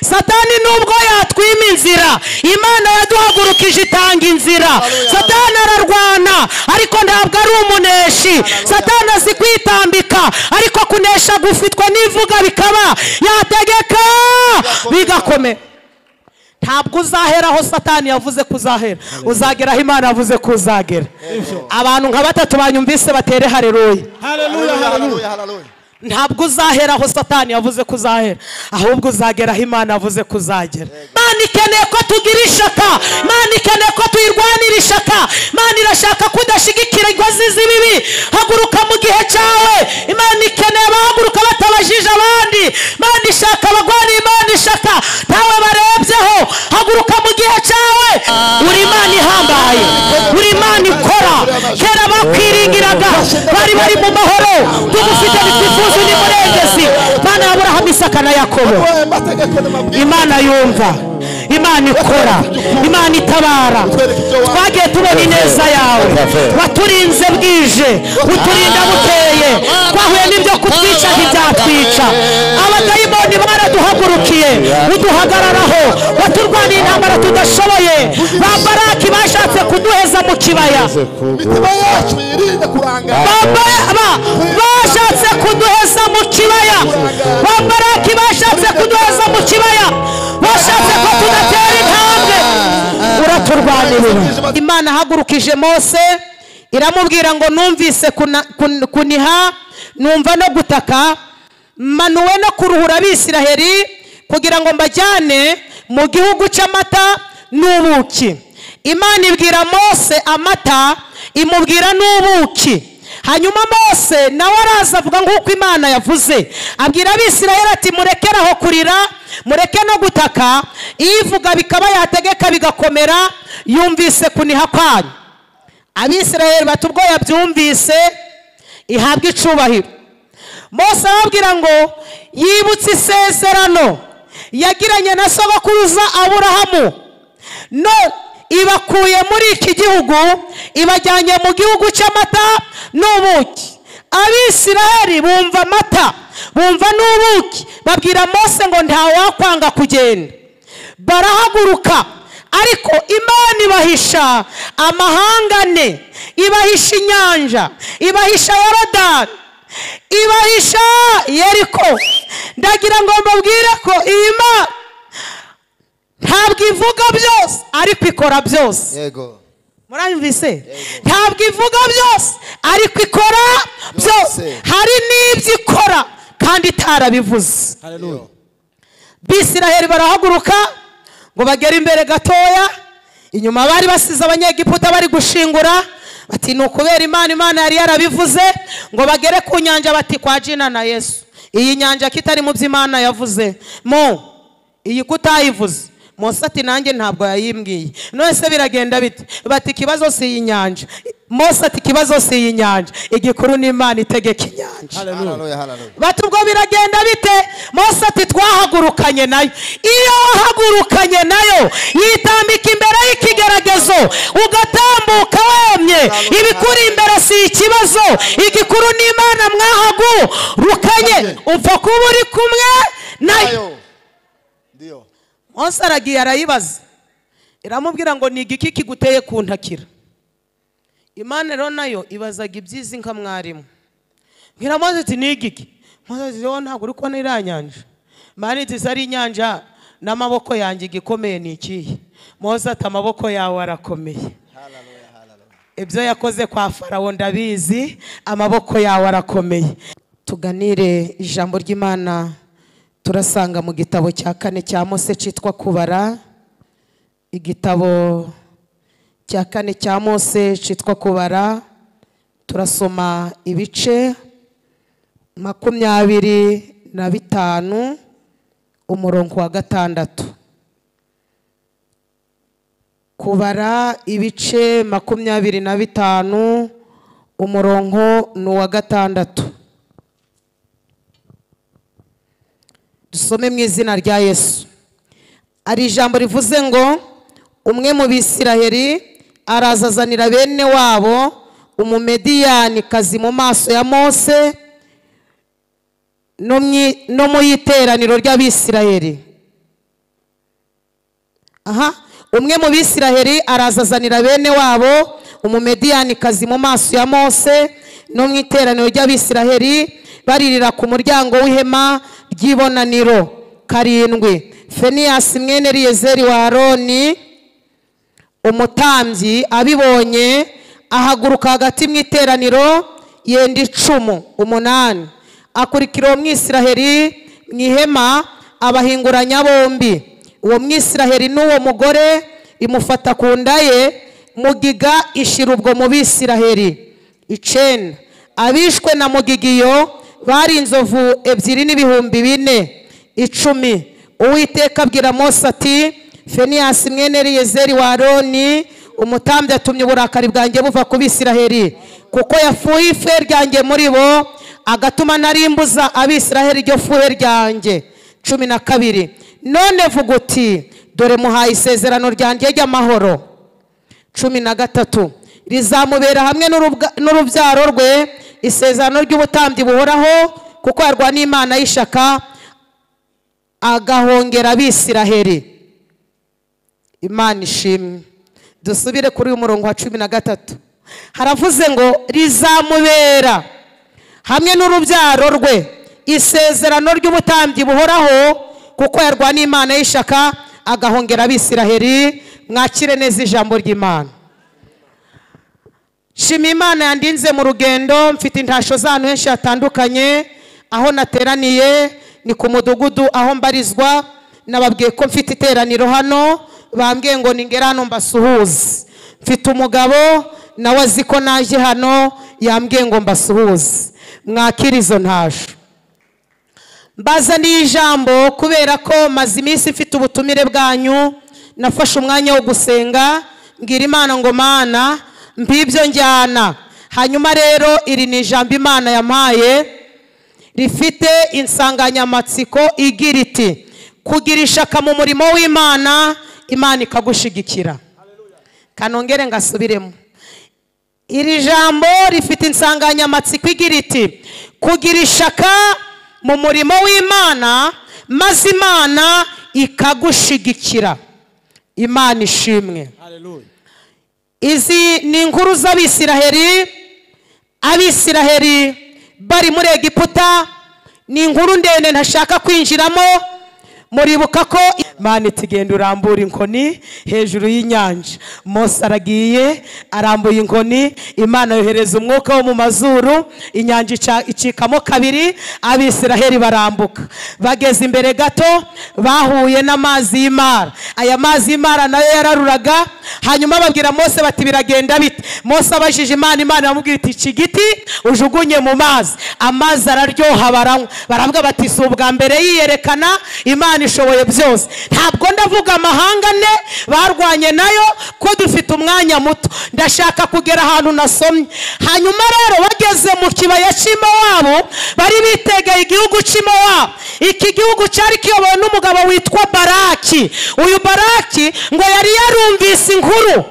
satani nubwo yatwima inzira imana yaduhagurukije itanga inzira satani ararwana ariko ntabwo ari umuneshi satani azi kwitambika ariko kunesha gufitwa n'ivuga bikaba yategeka bigakomera ntabwo uzahera aho satani yavuze ko uzahera uzagera aho imana yavuze ko uzagera abantu nka batatu banyumvise batere hareruye Haleluya, haleluya. ntabwo uzahera aho satani yavuze ko uzahera ahubwo uzagera aho imana yavuze ko uzagera imana ikeneye ko tugira ishaka imana ikeneye ko tuyirwanira ishaka imana irashaka ko udashyigikira inkozi z'ibibi haguruka mu gihe cyawe imana ikeneye abahaguruka batabajije abandi imana ishaka abagwaniye imana ishaka ntawe barebyeho haguruka mu gihe cyawe uri imana ihambaye uri imana ikora kera bakwiringiraga bari bari mu mahoro tugufite bitwifuza undi murengezi imana ya burahamu isaka na yakobo Aya mategeko n'amabwiriza. imana yumva imana ikora imana itabara twagiye tubona ineza yawe waturinze bwije uturinda bukeye twahuye n'ibyo kutwica ntibyatwica abadayimoni baraduhagurukiye uduhagararaho waturwaniye intambara tudashoboye ba baraki bashatse kuduheza mu kibaya imitima yacu yirinde kurangara Baba- ba- bashatse kuduheza mu kibaya ba baraki bashatse kuduheza mu kibaya bashatse ko tudatera intambwe uraturwanirira imana ahagurukije mose iramubwira ngo numvise kuna- kun- kuniha numva no gutaka manuwe no kuruhura abisiraheri kugira ngo mbajyane mu gihugu cy'amata n'ubuki imana ibwira mose amata imubwira n'ubuki hanyuma mose nawe araza avuga nk'uko imana yavuze abwira abisirayeli ati murekere aho kurira mureke no gutaka ivuga bikaba yategeka bigakomera yumvise kuniha kwanyu abisirayeli bati ubwo yabyumvise ihabwa icubahiro mose arababwira ngo yibutse isezerano yagiranye na sogokuruza aburahamu no ibakuye muri iki gihugu ibajyanye mu gihugu cy'amata n'ubuki abisiraheli bumva amata bumva n'ubuki babwira mose ngo ntawakwanga kugenda barahaguruka ariko imana ibahisha amahangane ibahisha inyanja ibahisha yorodani ibahisha yeriko ndagira ngo mbabwire ko iyi mana ntabwo ivuga byose ariko ikora byose yego murabivise ntabwo ivuga byose ariko ikora byose Byose. hari n'ibyo ikora kandi itarabivuze haleluya bisiraheli barahaguruka ngo bagere imbere gatoya inyuma bari basize abanyegiputa bari gushingura bati ni ukubera imana imana yari yarabivuze ngo bagere ku nyanja bati kwa jina na yesu iyi nyanja kitari mu byo imana yavuze mo iyi kutayivuze mose ati nanjye ntabwo yayimbwiye none se biragenda bite bati ikibazo si iyi nyanja mose ati ikibazo si iyi nyanja igikuru ni imana itegeka inyanja haleluya haleluya bati ubwo biragenda bite mose ati twahagurukanye nayo iyo wahagurukanye nayo yitambika imbere y'ikigeragezo ugatambuka wemye ibikuri imbere si ikibazo igikuru n'imana mwahagurukanye upfa kuba uri kumwe nayo Ayo. Ndio. mose aragiye arayibaza iramubwira ngo ni igiki kiguteye kuntakira imana rero nayo ibazaga iby'izi nka mwarimu mbwira mose ati ni igiki mose ati wowe ntabwo uri kubona iriya nyanja imana iti ari inyanja n'amaboko yanjye igikomeye ni ikihe mose ati amaboko yawe arakomeye ibyo yakoze kwa farawo ndabizi amaboko yawe arakomeye tuganire ijambo ry'imana turasanga mu gitabo cya kane cya mose cyitwa kubara igitabo cya kane cya mose cyitwa kubara turasoma ibice makumyabiri na bitanu umurongo wa gatandatu kubara ibice makumyabiri na bitanu umurongo ni uwa gatandatu dusome mu izina rya yesu hari ijambo rivuze ngo umwe mu bisiraheri araza azanira bene wabo umumediyanikazi mu maso ya mose no mu iteraniro ry'abisiraheri aha umwe mu bisiraheli arazazanira bene wabo umumediyanikazi mu maso ya mose no mu iteraniro ry'abisiraheli baririra ku muryango w'ihema ry'ibonaniro karindwi feniyasi mwene riyezeri wa aroni umutambyi abibonye ahaguruka hagati mu iteraniro yenda icumu umunani akurikira uwo mwisiraheri mu ihema abahinguranya bombi uwo mwisiraheri n'uwo mugore imufata ku nda ye mugiga ishira ubwo mu bisiraheri icenda abishwe na mugigiyo bari inzovu ebyiri n'ibihumbi bine icumi uwiteka abwira mose ati feniyasi mwene riyezeri wa aroni umutambyi atumye uburakari bwanjye buva ku bisiraheri kuko yafuye ifuhe ryanjye muri bo agatuma narimbuza abisiraheri iryo fuhe ryanjye cumi na kabiri none vuga uti dore muhaye isezerano ryanjye ry'amahoro cumi na gatatu rizamubera hamwe n'urubwa- n'urubyaro rwe isezerano ry'ubutambyi buhoraho kuko yarwaniye imana y'ishaka agahongera abisiraheri imana ishimwe dusubire kuri uyu murongo wa cumi na gatatu haravuze ngo rizamubera hamwe n'urubyaro rwe isezerano ry'ubutambyi buhoraho kuko yarwaniye imana y'ishaka agahongera abisiraheri mwakire neza ijambo ry'imana shima imana yandinze mu rugendo mfite intasho z'ahantu henshi hatandukanye aho nateraniye ni ku mudugudu aho mbarizwa nababwiye ko mfite iteraniro hano bambwiye ngo ningere hano mbasuhuze mfite umugabo nawe azi ko naje hano yambwiye ngo mbasuhuze mwakire izo ntasho mbazaniye ijambo kubera ko maze iminsi mfite ubutumire bwanyu nafashe umwanya wo gusenga mbwira imana ngo mana mbibyo njyana hanyuma rero iri ni ijambo imana yampaye rifite insanganyamatsiko igira iti kugira ishaka mu murimo w'imana imana ikagushigikira kanongere ngasubiremo iri jambo rifite insanganyamatsiko igira iti kugira ishaka mu murimo w'imana maze imana ikagushigikira imana ishimwe izi ni inkuru z'abisiraheri abisiraheri bari muri egiputa ni inkuru ndende ntashaka kwinjiramo muribuka ko imana iti genda urambura inkoni hejuru y'inyanja mose aragiye arambuye inkoni imana yohereza umwuka wo mu mazuru inyanja ica- icikamo kabiri abisiraheri barambuka bageze imbere gato bahuye n'amazi y'imara aya mazi y'imara nayo yararuraga hanyuma babwira mose bati biragenda bite mose abajije imana imana iramubwira iti iki giti ujugunye mu mazi amazi araryoha baranywa baravuga bati si ubwa mbere yiyerekana imana ishoboye byose ntabwo ndavuga amahanga ane barwanye nayo ko dufite umwanya muto ndashaka kugera ahantu nasomye hanyuma rero bageze mu kibaya cy'imowabu bari bitegeye igihugu cy'imowabu iki gihugu cyari kiyobowe n'umugabo witwa baraki uyu baraki ngo yari yarumvise inkuru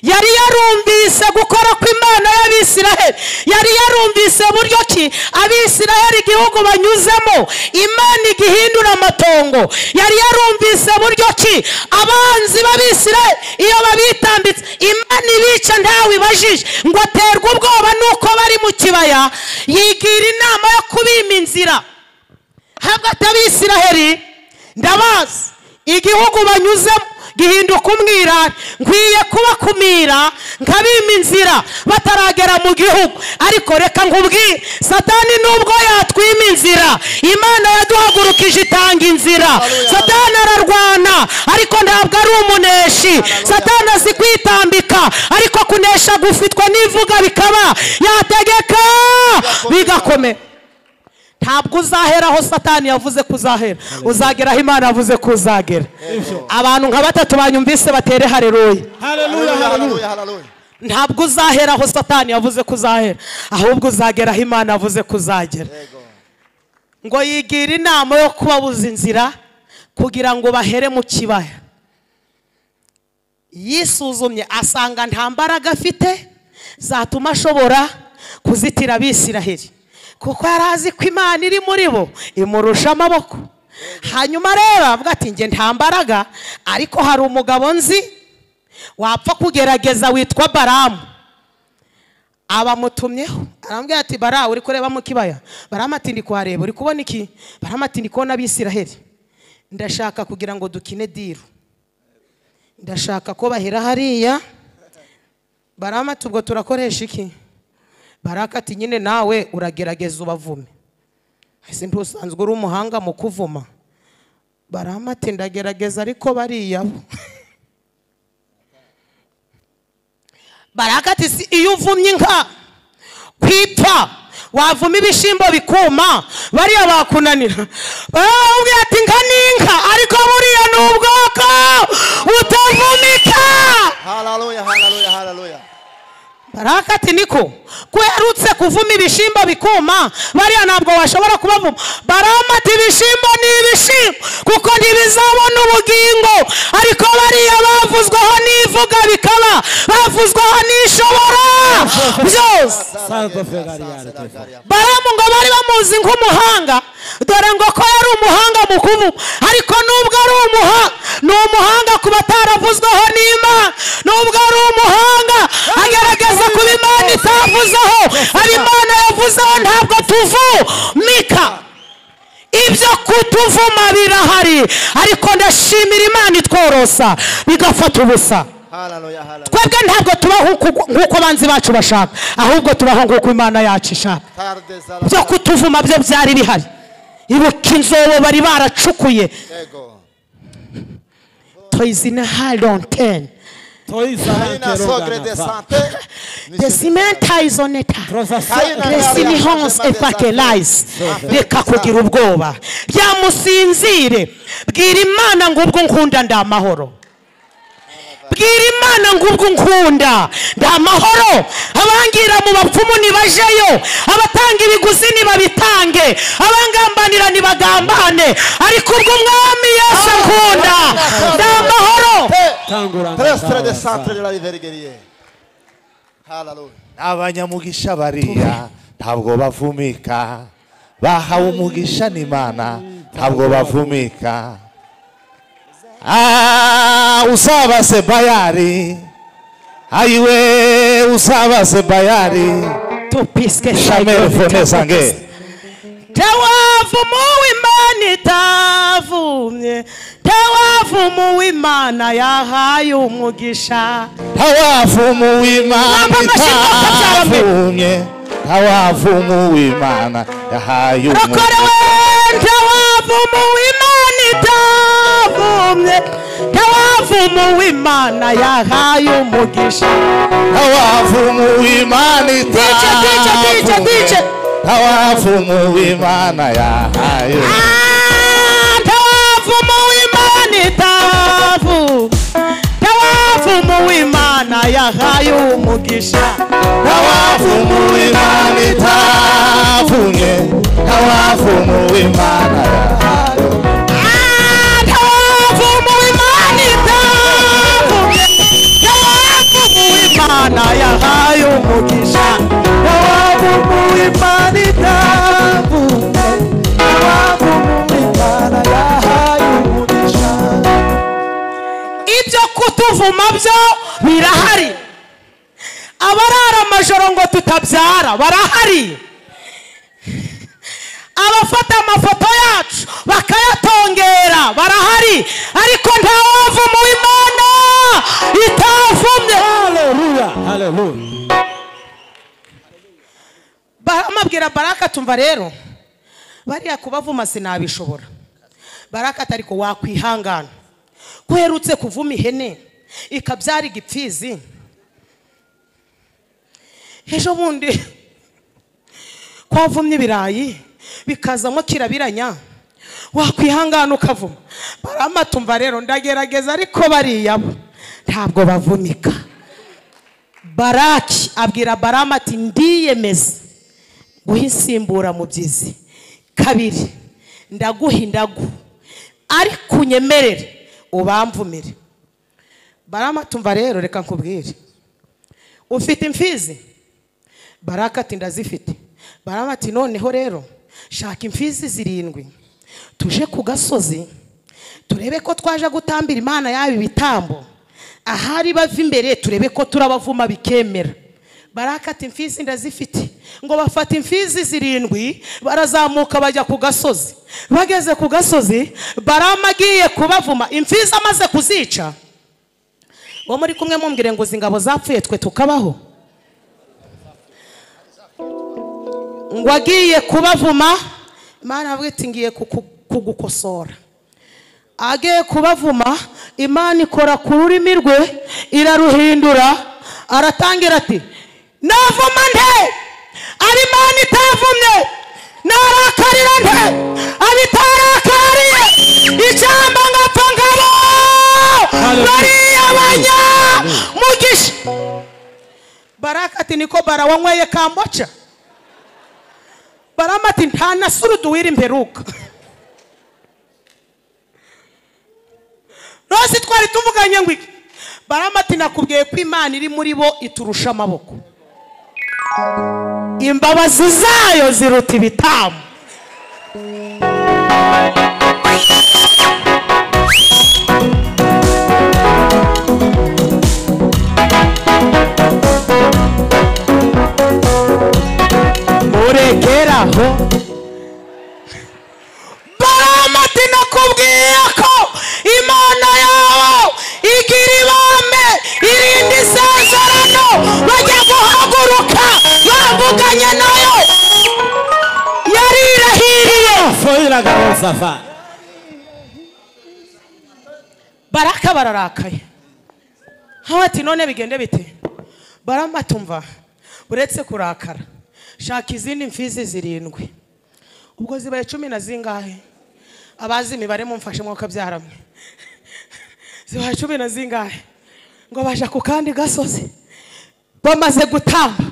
yari yarumvise gukora kw'imana y'abisiraheli yari yarumvise buryo ki abisiraheli igihugu banyuzemo imana igihindura amatongo yari yarumvise buryo ki abanzi b'abisiraheli iyo babitambitse imana ibica ntawe ibajije ngo aterwe ubwoba n'uko bari mu kibaya yigira inama yo kubima inzira hagati abisiraheli ndabazi igihugu banyuzemo gihinduka umwirare nkwiye kubakumira nkabima inzira bataragera mu gihugu ariko reka nkubwire satani nubwo yatwima inzira imana yaduhagurukije itanga inzira satani ararwana ariko ntabwo ari umuneshi satani azi kwitambika ariko kunesha gufitwa n'ivuga bikaba yategeka bigakomera ntabwo uzahera aho satani yavuze ko uzahera uzagera aho imana yavuze ko uzagera abantu nka batatu banyumvise batere hareruye Hallelujah, hallelujah, hallelujah. ntabwo uzahera aho satani yavuze ko uzahera ahubwo uzagera aho imana yavuze ko uzagera Yego. ngo yigira inama yo kubabuza inzira kugira ngo bahere mu kibaya yisuzumye asanga nta mbaraga afite zatuma ashobora kuzitira abisiraheli kuko yari azi ko imana iri muri bo imurusha amaboko hanyuma rero avuga ati njye nta mbaraga ariko hari umugabo nzi wapfa kugerageza witwa baramu abamutumyeho arambwira ati bara uri kureba mu kibaya baramu ati ndi kuhareba uri kubona iki baramu ati ndi kubona abisiraheli ndashaka kugira ngo dukine diru ndashaka ko bahera hariya baramu ati ubwo turakoresha iki baraka ati nyine nawe uragerageza ubavume ese ntusanzwe uri umuhanga mu kuvuma barama ati ndagerageza ariko bariya bo baraka ati "Si iyo uvumye inka kwipfa wavuma ibishyimbo bikuma bariya bakunanira baramubwira ati inka ni inka ariko buriya ni ubwoko butavunika Hallelujah, hallelujah, hallelujah. baraka ati niko kwerutse kuvuma ibishyimbo bikuma bariya ntabwo washobora kubavuma barama ati ibishyimbo ni ibishyimbo kuko ntibizabona ubugingo ariko bariya bavuzweho n'ivuga bikaba bavuzweho n'ishobora byose Santo Fegariare, Fegariare. baramu ngo bari bamuzi nk'umuhanga dore ngo ko yari umuhanga mu kuvuga ariko nubwo ari umuhanga ni umuhanga ku bataravuzweho n'imana nubwo ari umuhanga agaragaza kuba imana itavuzeho ari imana yavuzeho ntabwo tuvumika ibyo kutuvuma birahari ariko ndashimira imana itworosa bigafata ubusa Hallelujah, hallelujah. twebwe ntabwo tubaho nk'uko- nk'uko abanzi bacu bashaka ahubwo tubaho nk'uko imana yacu ishaka Tarde za byo kutuvuma byo byari bihari ibuka inzobo bari baracukuye Ego. toyizina haronteni Kaina sogre de sante. desimentaizoneta Kaina gresini honse evangelize reka kugira ubwoba byamusinzire bwira imana ngo ubwo nkunda ndi amahoro bwira imana ngo ubwo nkunda ndi amahoro abangira mu bapfumu nibajeyo abatanga ibiguzi nibabitange abangambanira nibagambane ariko ubwo umwami yesu nkunda ndi amahoro Tanguranga Trestre de Tanguranga. sante de la rivergerie. Hallelujah. abanyamugisha bariya ntabwo bavumika bahawe umugisha n'imana ntabwo bavumika Ah, usaba sebayari ayiwe usaba sebayari tupiske shamere fone sange Tewavuma uw'Imana itavumye Tewavuma uw'Imana yahaye umugisha ntawavumu w'imana Wampa amashyi n'amata byaba mbere. itavumye ntawavumu w'imana yahaye umugisha Rokorewe Tewavuma uw'Imana itavumye Tewavuma uw'Imana yahaye umugisha Tawafumu w'Imana Dice, dice, dice, dice. Tawafumu w'Imana yahaye. Ah, Tewavuma uw'Imana itavumye Tewavuma uw'Imana yahaye umugisha Tawafumu w'Imana itafunye. Tawafumu w'Imana yahaye. Tawafumu w'Imana itafunye. Tawafumu w'Imana yahaye umugisha. ibyo kutuvuma byo birahari abarara amajoro ngo tutabyara barahari abafata amafoto yacu bakayatongera barahari ariko nta wavuma uw'imana itavumye Hallelujah, hallelujah. amabwira baraka tumva rero bariya kubavuma sinabishobora baraka atari ko wakwihangana kuherutse kuvuma ihene ikabyara igipfizi ejo bundi kwavumye ibirayi bikazamo kirabiranya wakwihangana ukavuma barama tumva rero ndagerageza ariko bariya bo ntabwo bavumika baraki abwira barama ati ndiyemeza guhisimbura mubyizi kabiri ndaguha indagu ariko unyemerere ubamvumire barama tumva rero reka nkubwire ufite imfizi baraka ati ndazifite barama ati noneho rero shaka imfizi zirindwi tuje ku gasozi turebe ko twaje gutambira imana yaba ibitambo ahari bava imbere turebe ko turabavuma bikemera barakata imfizi ndazifite ngo bafata imfizi zirindwi barazamuka bajya ku gasozi bageze ku gasozi barama agiye kubavuma imfizi amaze kuzica uwo muri kumwe mumbwire ngo izi ngabo zapfuye twe tukabaho ngo agiye kubavuma imana avuga iti ngiye kuku- kugukosora agiye kubavuma imana ikora ku rurimi rwe iraruhindura aratangira ati navuma nte ari imana itavumye narakarira nte ari itarakariye ijambo ngapfa ngabo bariya banyamugisha baraka ati niko bara wanyweye kamboca barama ati nta na suruduwira imperuka rose twari tuvuganye ngo iki barama ati nakubwiye ko imana iri muri bo iturusha amaboko imbabazi zayo ziruta ibitambo muregera aho barama ati nakubwiye ko imana yawe igira ibambe irinda isezerano bajya guhaguruka bavuganye nayo yarirahiriye Foira gabo safa. baraka bararakaye nkaho ati none bigende bite barama tumva uretse kurakara shaka izindi mfizi zirindwi ubwo zibaye cumi na zingahe abazi imibare mumfashe mwuka byaramwe zibaye cumi na zingahe ngo baja ku kandi gasozi bamaze gutamba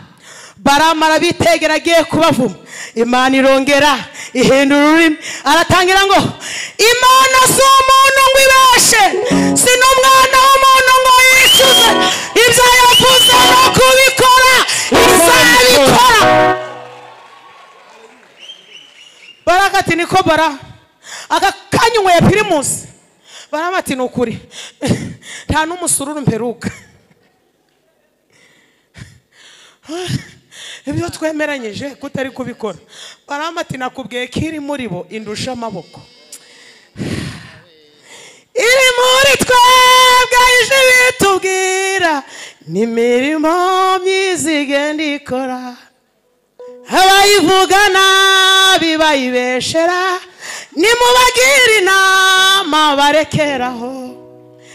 baramara bitegera agiye kubavuma imana irongera ihindura ururimi aratangira ngo imana si umuntu ngo ibeshe si n'umwana w'umuntu ngo yicuze ibyo yavuze no kubikora izabikora baraka ati niko bara aka kanya unyweye pirimusi barama ati ni ukuri nta n'umusururu mperuka ibyo twemeranyije kutari kubikora barama ati nakubwiye ko iri muri bo indusha amaboko iri muri twebwe ije bitubwira n'imirimo myiza igenda ikora abayivuga nabi bayibeshera nimubagire inama barekeraho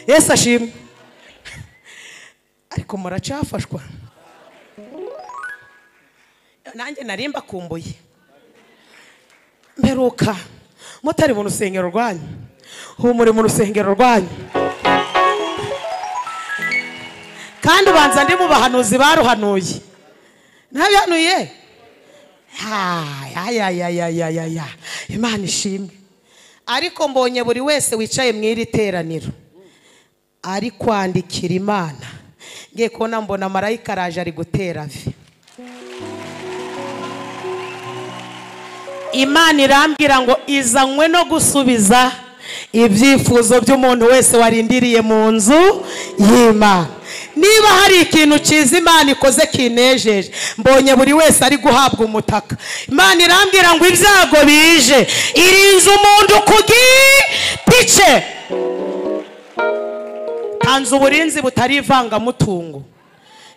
yesu ashimwe ariko muracafashwa nanjye nari mbakumbuye mperuka mutari mu rusengero rwanyu ubu muri mu rusengero rwanyu kandi ubanza ndi mu bahanuzi baruhanuye ntabihanuye hayayayayaya imana ishimwe ariko mbonye buri wese wicaye mu iri teraniro ari kwandikira imana ngiye kubona mbona marayika araje ari gutera vi imana irambwira ngo izanywe no gusubiza ibyifuzo by'umuntu wese warindiriye mu nzu y'imana niba hari ikintu cyiza imana ikoze kinejeje mbonye buri wese ari guhabwa umutaka imana irambwira ngo ibyago bije irinze umuntu ku giti cye tanze uburinzi butari ivangamutungo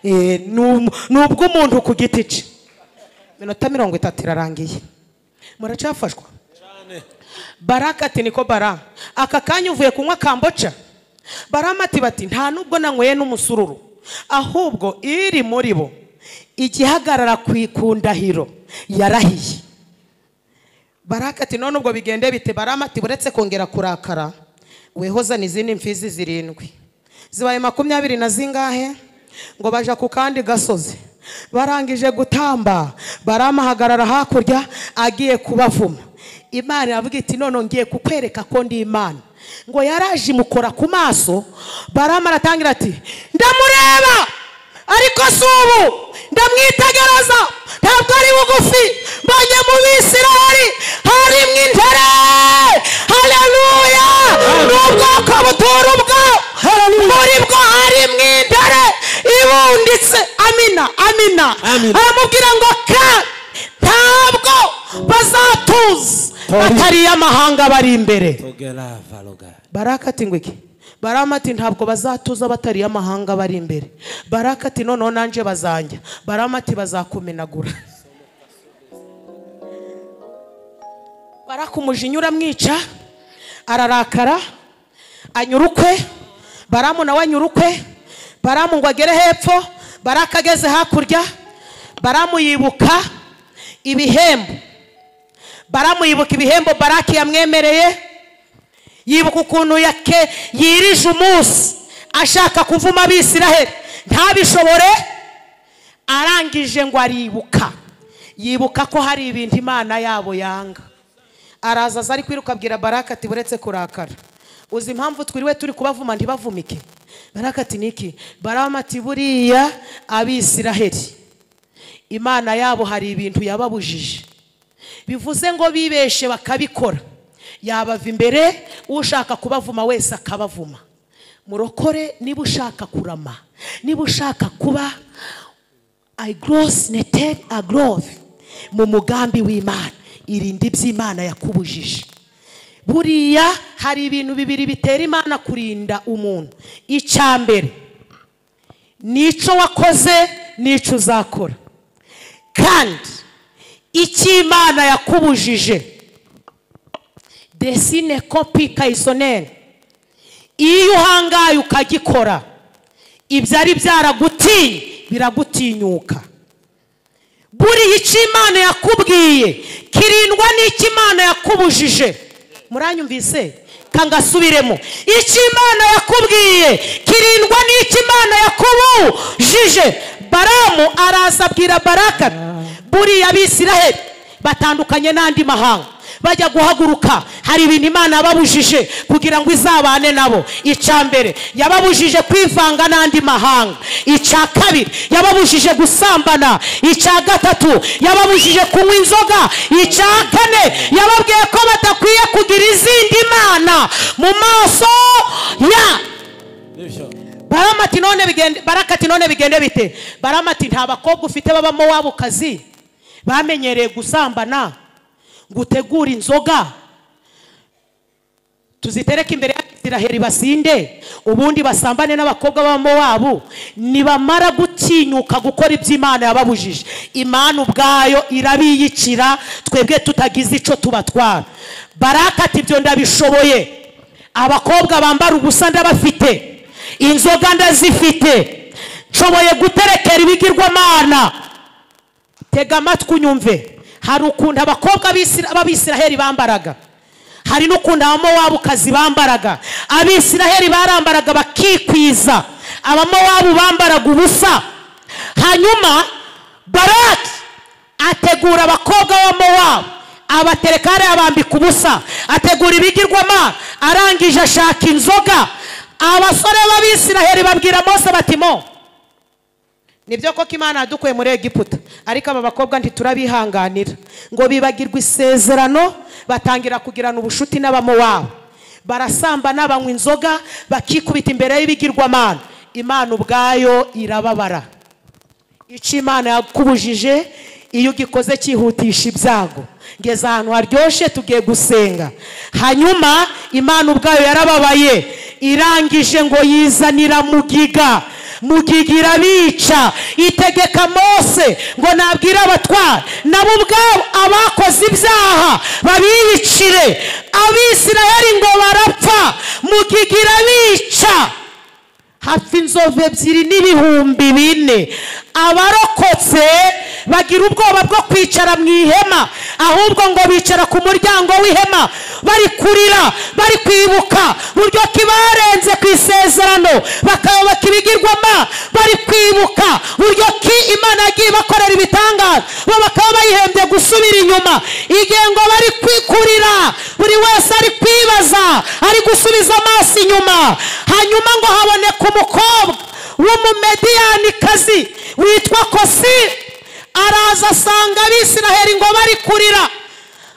Eh, ni um- ni ubw'umuntu ku giti cye iminota mirongo itatu irarangiye muracafashwa baraka ati niko bara aka kanya uvuye kunywa kamboca barama ati bati nta nubwo nanyweye n'umusururu ahubwo iri muri bo igihagarara ku ikundahiro yarahiye baraka ati none ubwo bigende bite barama ati buretse kongera kurakara wehozana izindi mfizi zirindwi zibaye makumyabiri na zingahe ngo baja ku kandi gasozi barangije gutamba baramahagarara hakurya agiye kubavuma imana iravuga iti none ngiye kukwereka ko ndi imana ngo yaraje imukora ku maso barama aratangira ati ndamureba ariko si ubu ndamwitegereza ntabwo ari bugufi mbonye mu bisirahari harimo intere haleluya ni ubwoko butura ubwo muri bwo harimo intere ibunditse amina amina Amina. aramubwira ngo ka ntabwo bazatuza Tari- atari iy'amahanga bari imbere Tugerava luga. baraka ati ngo iki barama ati ntabwo bazatuza batari iy'amahanga bari imbere baraka ati noneho nanjye bazanjya barama ati bazakumenagura baraka umujinya uramwica ararakara anyura ukwe baramu nawe anyura ukwe baramu ngo agere hepfo baraka ageze hakurya baramu yibuka ibihembo baramu yibuka ibihembo baraki yamwemereye yibuka ukuntu yake yirije umunsi ashaka kuvuma abisiraheli ntabishobore arangije ngo aribuka yibuka ko hari ibintu imana yabo yanga araza aza ari kwiruka abwira baraka ati buretse kurakara uzi impamvu twiriwe turi kubavuma ntibavumike baraka ati niki barama ati buriya abisiraheli imana yabo hari ibintu yababujije bivuze ngo bibeshe bakabikora yabava imbere ushaka kubavuma wese akabavuma murokore niba ushaka kurama niba ushaka kuba agorose nete agorove mu mugambi w'imana irinde iby'imana yakubujije buriya hari ibintu bibiri bitera imana kurinda umuntu icya mbere n'icyo wakoze n'icyo uzakora kandi icyo imana yakubujije desine kopi kayisoneri iyo uhangaye ukagikora ibyari byaragutiye biragutinyuka buriya icyo imana yakubwiye kirindwa n'icyo imana yakubujije muranyumvise kangasubiremo icyo imana yakubwiye kirindwa n'icyo imana yakubujije baramu araza abwira baraka buriya abisiraheli batandukanye n'andi mahanga bajya guhaguruka hari ibintu imana yababujije kugira ngo izabane nabo icya mbere yababujije kwivanga n'andi mahanga icya kabiri yababujije gusambana icya gatatu yababujije kunywa inzoga icya kane yababwiye ko badakwiye kugira izindi mana mu maso ya Nivyo. barama ati none bigende baraka ati none bigende bite barama ati nta bakobwa ufite babamo wabo kazi bamenyereye gusambana ngo utegure inzoga tuzitereke imbere y'abisiraheli basinde ubundi basambane n'abakobwa babamo wabo nibamara gutinyuka gukora ibyo imana yababujije imana ubwayo irabiyicira twebwe tutagize icyo tubatwara baraka ati ibyo ndabishoboye abakobwa bambara ubusa ndabafite inzoga ndazifite nshoboye guterekera ibigirwamana tega amatwi unyumve hari ukuntu abakobwa b'Isira- b'abisiraheli bambaraga hari n'ukuntu abamowabukazi bambaraga abisiraheli barambaraga bakikwiza abamowabu bambaraga ubusa hanyuma baraki ategura abakobwa b'abamowabu abatereka hariya bambika ubusa ategura ibigirwamana arangije ashaka inzoga abasore b'abisiraheli babwira mose bati mo nibyo koko imana yadukuye muri egiputa ariko aba bakobwa ntiturabihanganira ngo bibagirwe isezerano batangira kugirana ubushuti n'abamowabu barasambana banywa inzoga bakikubita imbere y'ibigirwamana imana ubwayo irababara icyo imana yakubujije iyo ugikoze cyihutisha ibyago ngeze ahantu haryoshye tugiye gusenga hanyuma imana ubwayo yarababaye irangije ngo yizanira mugiga mugiga irabica itegeka mose ngo nabwire abatwara nabo ubwabo abakoze ibyaha babiyicire abisiraheli ngo barapfa mugiga irabica hapfa inzovu ebyiri n'ibihumbi bine abarokotse bagira ubwoba bwo kwicara mu ihema ahubwo ngo bicara ku muryango w'ihema bari kurira bari kwibuka buryo kibarenze ku isezerano bakayobaka ibigirwama bari kwibuka buryo ki imana yagiye ibakorera ibitangaza bo bakaba bayihembye gusubira inyuma igihe ngo bari kwikurira buri wese ari kwibaza ari gusubiza amaso inyuma hanyuma ngo haboneka umukobwa w'umumediyanikazi witwa kosi araza asanga abisiraheli ngo bari kurira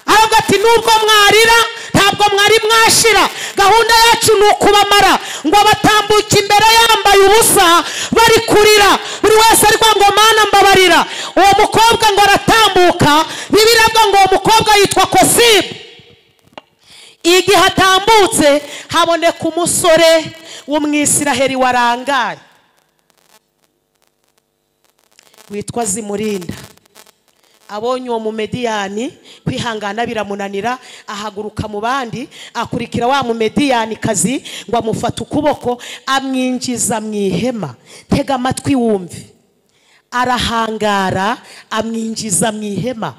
aravuga ati nubwo mwarira ntabwo mwari mwashira gahunda yacu ni ukubamara ngo batambuke imbere yambaye ubusa bari kurira buri wese ari kuvuga ngo mana mbabarira uwo mukobwa ngo aratambuka bibirabwa ngo uwo mukobwa yitwa kosibu igihe atambutse haboneka umusore w'umwisiraheli warangaye witwa zimurinda abonye uwo mumediyani kwihangana biramunanira ahaguruka mu bandi akurikira wa mumediyani kazi ngo amufate ukuboko amwinjiza mu ihema tega amatwi wumve arahangara amwinjiza mu ihema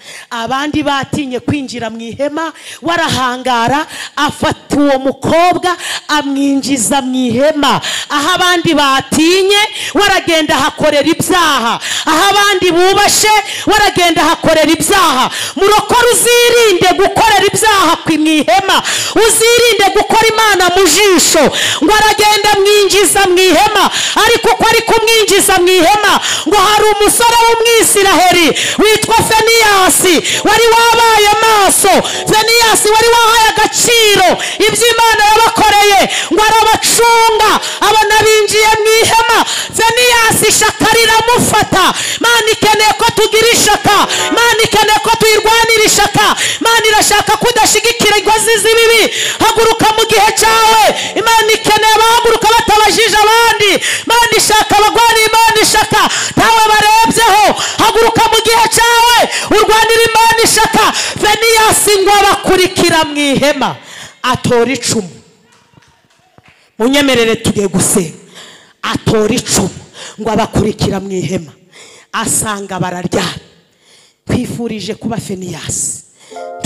abandi batinye kwinjira mu ihema warahangara afata uwo mukobwa amwinjiza mu ihema aho abandi batinye waragenda ahakorera ibyaha aho abandi bubashe waragenda ahakorera ibyaha murokore uzirinde gukorera ibyaha ku- mu ihema uzirinde gukora imana mu jisho ngo aragenda amwinjiza mu ihema ariko uko ari kumwinjiza mu ihema ngo hari umusore w'umwisiraheri witwa feniyasi wari wabaye maso feniyasi wari wahaye agaciro ibyo imana yabakoreye ngo arabacunga abona binjiye mu ihema feniyasi ishaka riramufata mana ikeneye ko tugira ishaka mana ikeneye ko tuyirwanira ishaka imana irashaka ko udashigikira inkozi z'ibibi haguruka mu gihe cyawe imana ikeneye abahaguruka batabajije abandi imana ishaka abagwana imana ishaka ntawe barebyeho haguruka mu gihe cyawe urwanira imana ishaka veniyasi ngo abakurikira mu ihema atora icumu munyemerere tugiye gusenga atora icumu ngo abakurikira mu ihema asanga bararyamye twifurije kuba feniyasi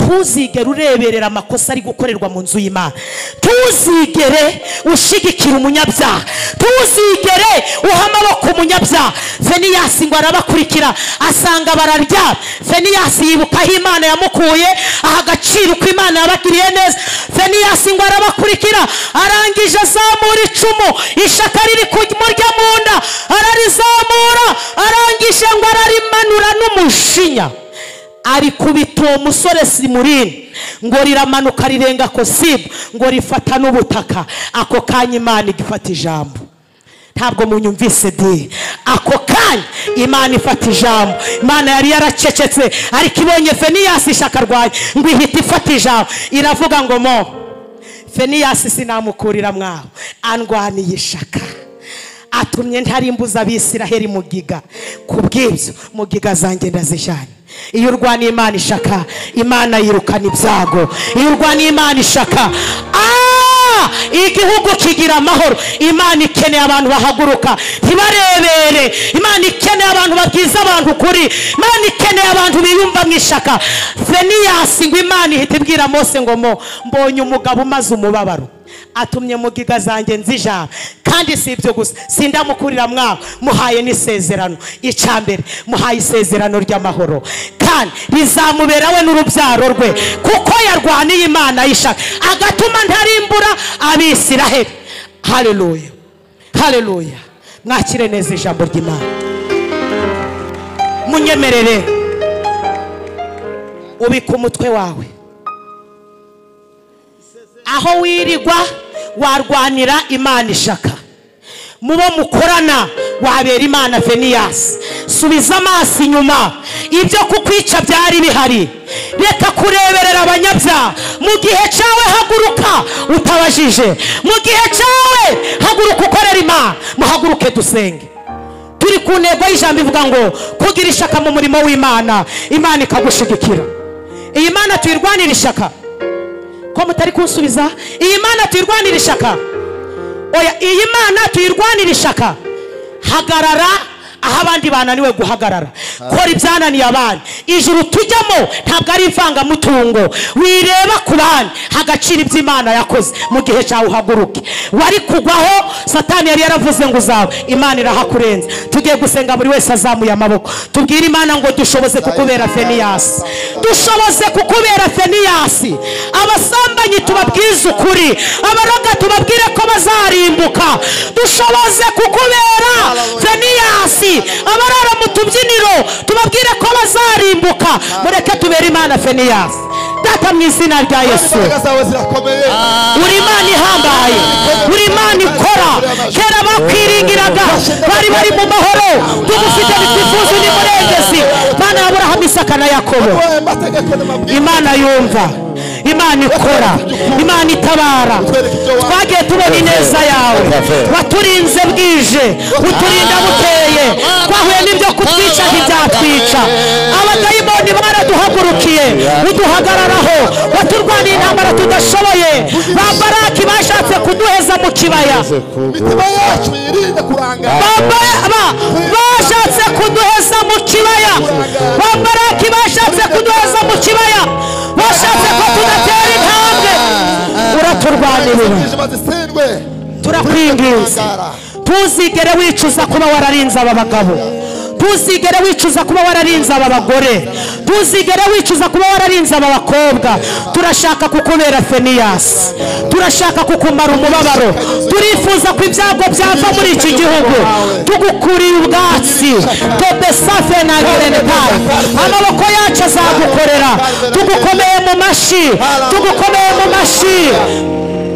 ntuzigere ureberera amakosa ari gukorerwa mu nzu y'imana ntuzigere ushigikira umunyabyaha ntuzigere uha amaboko umunyabyaha feniyasi ngo arabakurikira asanga bararyama feniyasi yibuka aho imana yamukuye aha agaciro uko imana yabagiriye neza feniyasi ngo arabakurikira arangije azamura icumu ishaka riri kumurya mu nda ararizamura arangije ngo ararimanura n'umushinya arikubita uwo musore simurine ngo riramanuka rirenga kosibu ngo rifata n'ubutaka ako kanya imana igifata ijambo ntabwo munyumvise di ako kanya imana ifata ijambo imana yari yaracecetse ariko ibonye feniyasi ishakarwanya ngo ihita ifata ijambo iravuga ngo mo feniyasi sinamukurira mwaho andwaniye ishaka atumye ntarimbuza abisiraheli mugiga ku bw'ibyo mugiga zanjye ndazijyanye iyo urwaniye imana ishaka imana yirukana ibyago iyo urwaniye imana ishaka ah! igihugu kigira amahoro imana ikeneye abantu bahaguruka ntibarebere imana ikeneye abantu babwiza abantu ukuri imana ikeneye abantu biyumva mu ishaka feniyasi ngo imana ihita ibwira mose ngo mo mbonye umugabo umaze umubabaro atumye mugiga zanjye nzijana kandi si ibyo gusa sindamukurira mwawe muhaye n'isezerano icya mbere muhaye isezerano ry'amahoro kandi rizamubera we n'urubyaro rwe kuko yarwaniye imana y'ishaka agatuma ntarimbura abisiraheli hareruya hareruya mwakire neza ijambo ry'imana munyemerere ubika umutwe wawe aho wirirwa warwanira imana ishaka mu bo mukorana wabera imana veniyasi subiza amaso inyuma ibyo kukwica byari bihari reka kureberera abanyabyaha mu gihe cyawe haguruka utabajije mu gihe cyawe haguruka ukorera imana muhaguruke dusenge turi ku ntego y'ijambo ivuga ngo kugira ishaka mu murimo w'imana imana ikagushigikira iyi mana tuyirwanira ishaka ko mutari kunsubiza iyi mana tuyirwanira ishaka oya iyi mana tuyirwanira ishaka hagarara aho abandi bananiwe guhagarara kora ibyananiye abandi ijuru tujyamo ntabwo ari ivangamutungo wireba ku bandi hagaciro ibyo imana yakoze mu gihe cyawe uhaguruke wari kugwaho satani yari yaravuze ngo uzawe imana irahakurenza tugiye gusenga buri wese azamuye amaboko tubwire imana ngo dushoboze kukubera feniyasi dushoboze kukubera feniyasi abasambanyi tubabwize ukuri abaraga tubabwire ko bazarimbura kwibuka dushoboze kukubera veniyasi abarara mu tubyiniro tubabwire ko bazarimbuka mureke tubere imana veniyasi data mu izina rya yesu imbaraga zawe zirakomeye uri imana ihambaye uri imana ikora kera bakwiringiraga bari bari mu mahoro tugufite bitifuza uri murengezi mana ya burahamu isaka na yakobo wowe amategeko n'amabwiriza imana yumva imana ikora imana itabara twagiye tubona ineza yawe waturinze bwije uturinda bukeye twahuye n'ibyo kutwica ntibyatwica abadayimoni baraduhagurukiye uduhagararaho waturwaniye intambara tudashoboye ba baraki bashatse kuduheza mu kibaya imitima yacu yirinde kurangara Baba- ba- bashatse kuduheza mu kibaya ba baraki bashatse kuduheza mu kibaya bashatse ko tudatera intambwe uraturwanirira inzima zisindwe turakwinginze ntuzigere wicuza kuba wararinze aba bagabo ntuzigere wicuza kuba wararinze aba bagore ntuzigere wicuza kuba wararinze aba bakobwa turashaka kukubera feniyasi turashaka kukumara umubabaro turifuza ko ibyago byava muri iki gihugu tugukurira ubwatsi tobesafe na gerenetari amaboko yacu azagukorera tugukomeye mu mashyi tugukomeye mu mashyi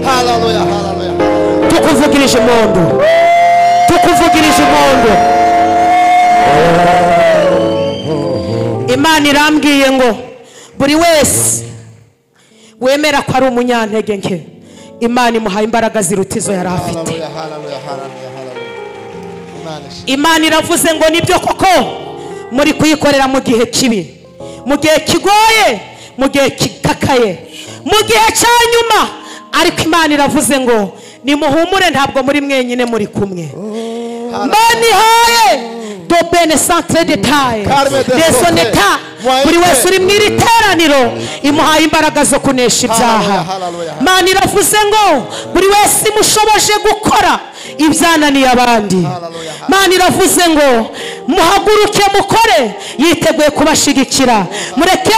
haleluya haleluya tukuvugirije impundu tukuvugirije impundu imana irambwiye ngo buri wese wemera ko ari umunyantege nke imana imuhaye imbaraga ziruta izo yari afite haleluya haleluya haleluya haleluya imana ishimwe imana iravuze ngo nibyo koko muri kuyikorera mu gihe kibi mu gihe kigoye mu gihe kikakaye mu gihe cya nyuma ariko imana iravuze ngo nimuhumure ntabwo muri mwenyine muri kumwe mbanihaye dobene santere detaye Carme de desoneta Sote. buri wese uri mu iri teraniro imuhaye imbaraga zo kunesha ibyaha Hallelujah, hallelujah. imana iravuze ngo buri wese imushoboje gukora ibyananiye abandi Hallelujah. imana iravuze ngo muhaguruke mukore yiteguye kubashyigikira mureke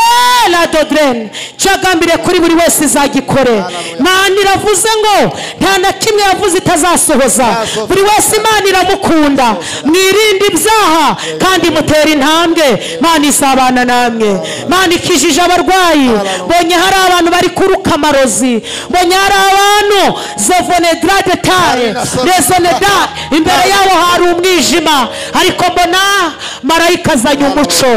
na doderene cyagambiriye kuri buri wese izagikore imana iravuze ngo nta na kimwe yavuze itazasohoza buri wese imana iramukunda mwirinde ibyaha kandi mutera intambwe imana izabana namwe imana ikijije abarwayi mbonye hari abantu bari kuruka amarozi mbonye hari abantu zovonedrade taye rezoneda imbere yabo hari umwijima ariko mbona marayika azanye umuco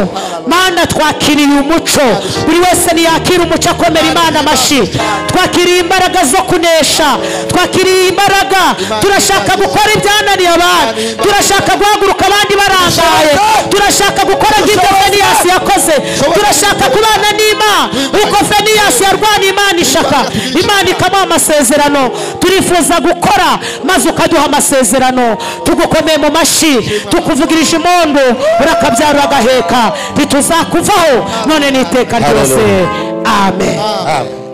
mana twakiriye umuco buri wese ntiyakira umuco akomera imana amashyi twakiriye imbaraga zo kunesha twakiriye imbaraga turashaka gukora ibyananiye abandi turashaka guhaguruka abandi barangaye turashaka gukora nk'ibyo feniyasi yakoze turashaka kubana n'imana uko feniyasi yarwaniye imana ishaka imana ikamuha amasezerano turifuza gukora maze ukaduha amasezerano tugukomeye mu mashyi tukuvugirije impundu urakabyara agaheka ntituzakuvaho none n'iteka ryose amen amen